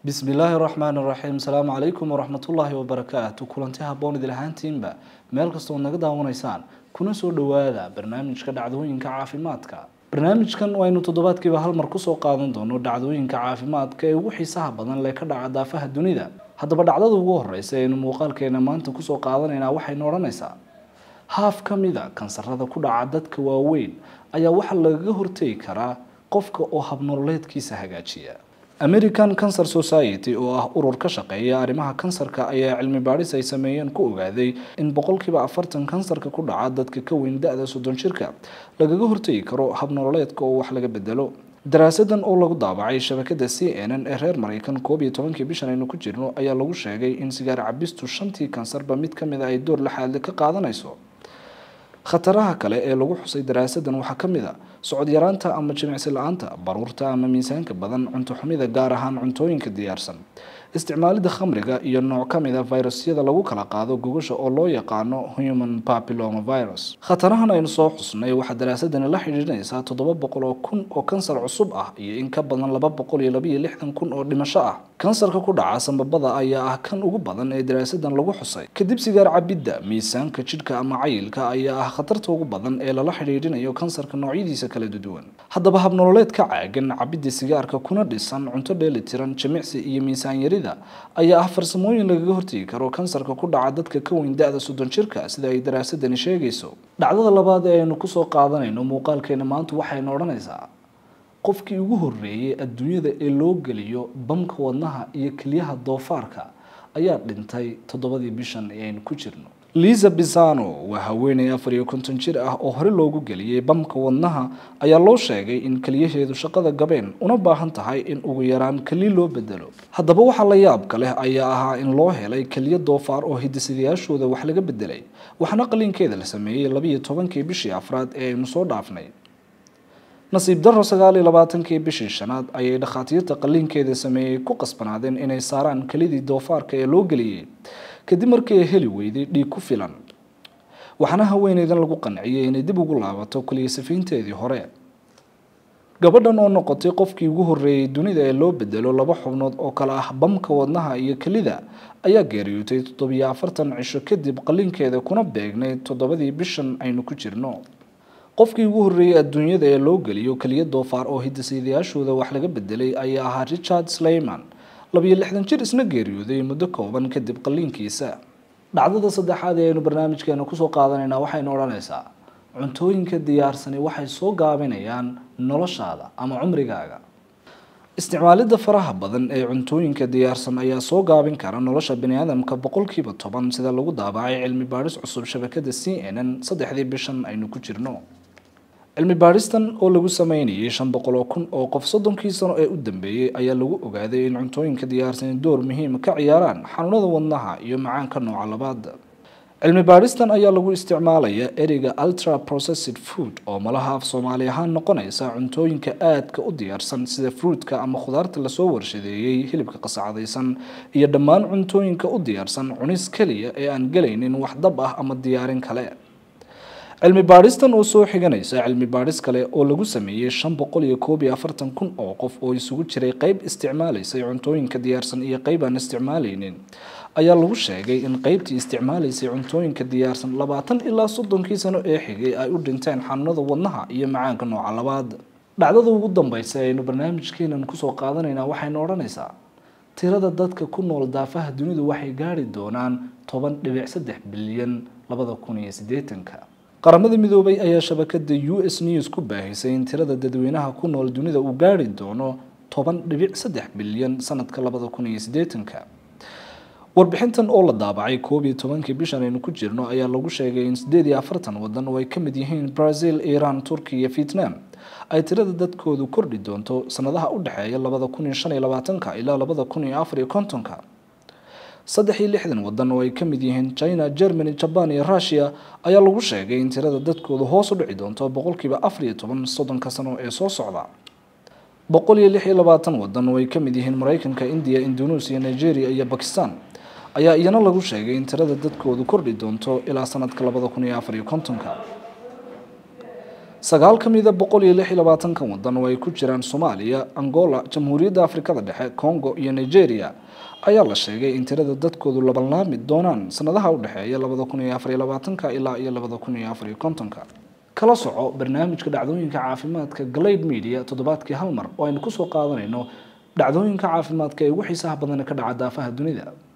bismi illaahi raxmaan raxiim asalaamu calaykum waraxmatullaahi wabarakaatu kulanti haboon idil ahaantiinba meel kastoo naga daawanaysaan kuna soo dhowaada barnaamijka dhacdooyinka caafimaadka barnaamijkan waynu toddobaadkiiba hal mar kusoo qaadan doono dhacdooyinka caafimaadka ee ugu xiisaha badan lee ka dhaca daafaha dunida haddaba dhacdada ugu horeysa aynu muuqaalkeena maanta kusoo qaadanaynaa waxaynu odhanaysaa haaf ka mida kansarada ku dhaca dadka waaweyn ayaa waxaa lagaga hortegi karaa qofka oo habnololeedkiisa hagaajiya american cancer society oo ah urur ka shaqeeya arrimaha kansarka ayaa cilmi baadhis ay sameeyeen ku ogaaday in boqolkiiba afartan kansarka ku dhaca dadka ka weyn da-da soddon jirka lagaga hortegi karo habnololeedka oo wax laga bedelo daraasadan oo lagu daabacay shabakada c n n ee reer mareykan koob iyo tobankii bishan aynu ku jirno ayaa lagu sheegay in sigaar cabistu shantii kansarba mid kamid a ay door laxaadle ka qaadanayso khataraha kale ee lagu xusay daraasadan waxaa ka mid a socod yaraanta ama jimicsi la-aanta baruurta ama miisaanka badan cunto xumida gaar ahaan cuntooyinka diyaarsan isticmaalida khamriga iyo nooc ka mid a virusyada lagu kala qaado gogasha oo loo yaqaano human papilloma virus khatarahan aynu soo xusnay waxaa daraasadani la xidhiidhinaysaa toddoba boqol oo kun oo kansar cusub ah iyo in ka badan laba boqol iyo labaiyo lixdan kun oo dhimasho ah kansarka ku dhaca sambabada ayaa ah kan ugu badan ee daraasadan lagu xusay kadib sigaar cabidda miisaanka jidhka ama cayilka ayaa ah khatarta ugu badan ee lala xidhiidhinayo kansarka noocyadiisa kala duwan haddaba habnololeed ka caagan cabidda sigaarka kuna dhisan cunto dheelitiran jimicsi iyo miisaan yarida ayaa ah farsamooyin lagaga hortegi karo kansarka ku dhaca dadka ka weyn da-da soddon jirka sida ay daraasadani sheegayso dhacdada labaad ee aynu kusoo qaadanayno muuqaalkeena maanta waxaynu odhanaysaa qofkii ugu horreeyay adduunyada ee loo geliyo bamka wadnaha iyo keliyaha doofaarka ayaa dhintay toddobadii bishan ee aynu ku jirno liza bisano waa haweeney afar iyo konton jir ah oo hore loogu geliyey bamka wadnaha ayaa loo sheegay in keliyaheedu shaqada gabeen una baahan tahay in ugu yaraan keliya loo bedelo haddaba waxaa la yaabka leh ayaa ahaa in loo helay keliya doofaar oo hidisidayaashooda wax laga bedelay waxaana qaliinkeeda la sameeyey labiiyo tobankii bishii afraad ee aynu soo dhaafnay nasiib daro sagaal iyo labaatankii bishii shanaad ayay dhakhaatiirta qaliinkeeda sameeyey ku qasbanaadeen inay saaraan kelidii doofaarka ee loo geliyey kadib markii ay heli weyday dhiig ku filan waxaana haweeneydan lagu qanciyey inay dib ugu laabato keliya safiinteedii hore gabadhan oo noqotay qofkii ugu horreeyey dunida ee loo bedelo laba xubnood oo kale ah bamka wadnaha iyo kelida ayaa geeriyootay toddobiyo afartan cisho kadib qaliinkeeda kuna beegnay toddobadii bishan aynu ku jirno qofkii ugu horreeyey adduunyada ee loo geliyo keliya doofaar oo hidisidayaashooda wax laga bedelay ayaa ahaa richard slayman labiyo lixdan jir isna geeriyooday muddo kooban kadib qaliinkiisa dhacdada saddexaad ee aynu barnaamijkeena kusoo qaadanaynaa waxaynu odhanaysaa cuntooyinka diyaarsani waxay soo gaabinayaan noloshaada ama cumrigaaga isticmaalidda faraha badan ee cuntooyinka diyaarsan ayaa soo gaabin kara nolosha baniaadamka boqolkiiba toban sida lagu daabacay cilmi baadhis cusub shabakada c n n saddexdii bishan aynu ku jirno cilmi baadhistan oo lagu sameynayay shan boqol oo kun oo qof soddonkii sano ee u dambeeyey ayaa lagu ogaaday in cuntooyinka diyaarsani door muhiima ka ciyaaraan xanuunada wadnaha iyo macaanka nooca labaad cilmi baadhistan ayaa lagu isticmaalaya ereyga ultra processed food oo malaha af soomaali ahaan noqonaysa cuntooyinka aadka u diyaarsan sida fruutka ama khudaarta lasoo warshadeeyey hilibka qasacadaysan iyo dhammaan cuntooyinka u diyaarsan cunis keliya ee aan gelaynin wax dab ah ama diyaarin kale cilmi baadhistan oo soo xiganaysa cilmi baadhis kale oo lagu sameeyey shan boqol iyo koob iyo afartan kun oo qof oo isugu jiray qeyb isticmaalaysay cuntooyinka diyaarsan iyo qeyb aan isticmaalaynin ayaa lagu sheegay in qeybtii isticmaalaysay cuntooyinka diyaarsan labaatan ilaa soddonkii sano ee xigay ay u dhinteen xanuunada wadnaha iyo macaanka nooca labaad dhacdada ugu dambeysa aynu barnaamijkeenan kusoo qaadanaynaa waxaynu odhanaysaa tirada dadka ku nool daafaha dunidu waxay gaari doonaan toban dhibic saddex bilyan labada kun iyo siddeetanka qaramada midoobay ayaa shabakada u s news ku baahisay in tirada dadweynaha ku nool dunida uu gaari doono toban dhibic saddex bilyan sanadka labada kun iyo siddeetanka warbixintan oo la daabacay koob iyo tobankii bishan aynu ku jirno ayaa lagu sheegay in sideed iyo afartan wadan oo ay ka mid yihiin brazil iran turkiya iyo vietnam ay tirada dadkoodu kordhi doonto sanadaha u dhexeeya labada kun iyo shan iyo labaatanka ilaa labada kun iyo afar iyo kontonka saddex iyo lixdan wadan oo ay ka mid yihiin china germany jaban iyo russia ayaa lagu sheegay in tirada dadkoodu hoos u dhici doonto boqolkiiba afar iyo toban soddonka sano ee soo socda boqol iyo lix iyo labaatan wadan oo ay ka mid yihiin mareykanka indiya indonesia nigeria iyo bakistan ayaa iyana lagu sheegay in tirada dadkoodu kordhi doonto ilaa sanadka labada kun iyo afar iyo kontonka sagaal ka mida boqol iyo lix iyo labaatankan wadan oo ay ku jiraan soomaaliya angola jamhuuriyadda afrikada dhexe congo iyo nigeria ayaa la sheegay in tirada dadkoodu labanlaami doonaan sanadaha u dhexeeya labada kun iyo afar iyo labaatanka ilaa iyo labada kun iyo afar iyo kontonka kala soco barnaamijka dhacdooyinka caafimaadka glade media toddobaadkii hal mar oo aynu kusoo qaadanayno dhacdooyinka caafimaadka ee ugu xiisaha badan ka dhaca daafaha dunida